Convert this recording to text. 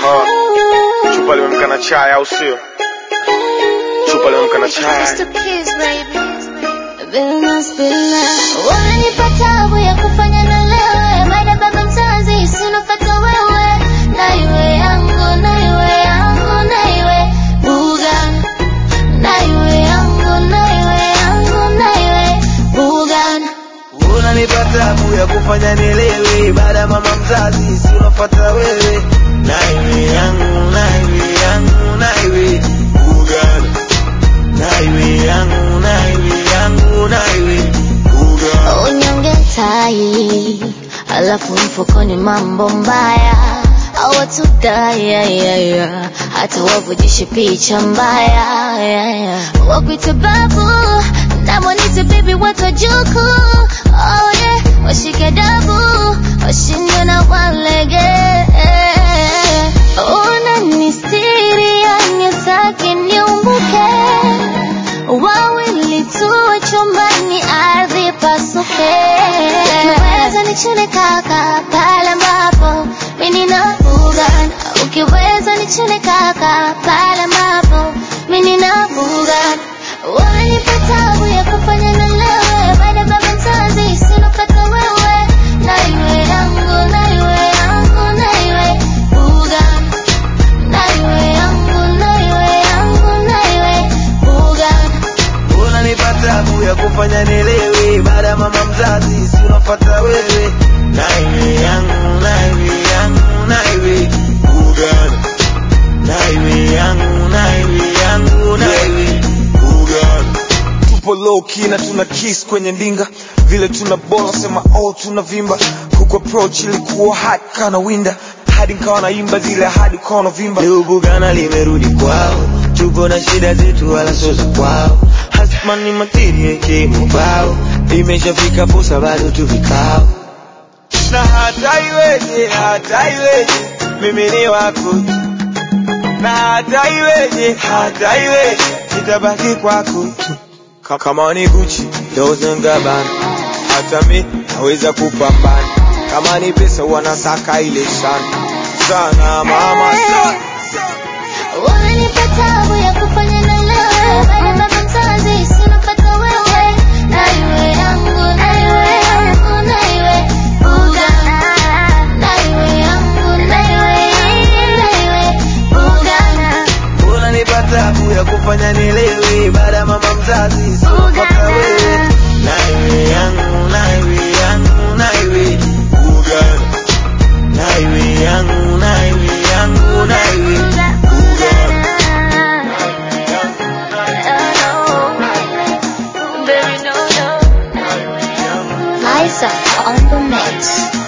chupa limemka na chai au sio chupa limemka na chai Wanipa tabu ya kufanya na lewe baada baba mzazi sinofata wewe na iwe yangu na iwe yangu na iwe bugan na iwe yangu na iwe yangu na iwe bugan unanipa tabu ya kufanya nielewe baada ya mama mzazi si unafuata wewe naiwe yangu naiwe yangu naiwe ugana naiwe yangu naiwe yangu naiwe ugana unyonge tai alafu mfukoni mambo mbaya awatudaya hata wavujishe picha mbaya yeah, yeah. wakwite babu namwanite bibi watojuku oh, yeah. washike dabu washinde na walege unanistiri yani saki niumbuke wawili tuwe chumbani ardhi pasuke ukiweza nichune kaka pale ambapo mimi nabuga ukiweza nichune kaka pale ambapo mimi nabuga wanipa tabu ya kufanya na lewe baada baba mzazi sinopata wewe na iwe yangu na iwe yangu na iwe buga na iwe yangu na iwe yangu na iwe buga unanipa tabu ya kufanya nielewe baada ya mama mzazi si unafuata wewe naiwe yangu naiwe yangu naiwe ugana naiwe yangu naiwe yangu naiwe ugana tupo low key na tuna kiss kwenye ndinga vile tuna bola sema oh tuna vimba kuku approach ilikuwa hot kana winda hadi nkawa naimba zile hadi ukawa unavimba Leo Bugana limerudi kwao, tupo na shida zetu wala sio za kwao. Hasmani matiri yake mubao, imeshafika posa bado tu vikao. Na hata iweje, hata iweje, mimi ni wako tu. Na hata iweje, hata iweje, nitabaki kwako tu. Ka- Kama ni Gucci, Dolce and Gabbana, hata mi naweza kupambana. Kama ni pesa wanasaka ile sana sana mama sana. Unanipa tabu ya kufanya na lewe baada baba mzazi sinopata wewe na iwe yangu na iwe yangu na iwe buga na iwe yangu na iwe na iwe buga unanipa tabu ya kufanya nielewe baada ya mama mzazi sikupata wewe naiwe yangu naiwe yangu naiwe ugana naiwe yangu naiwe yangu naiwe ugana Liza on the mix.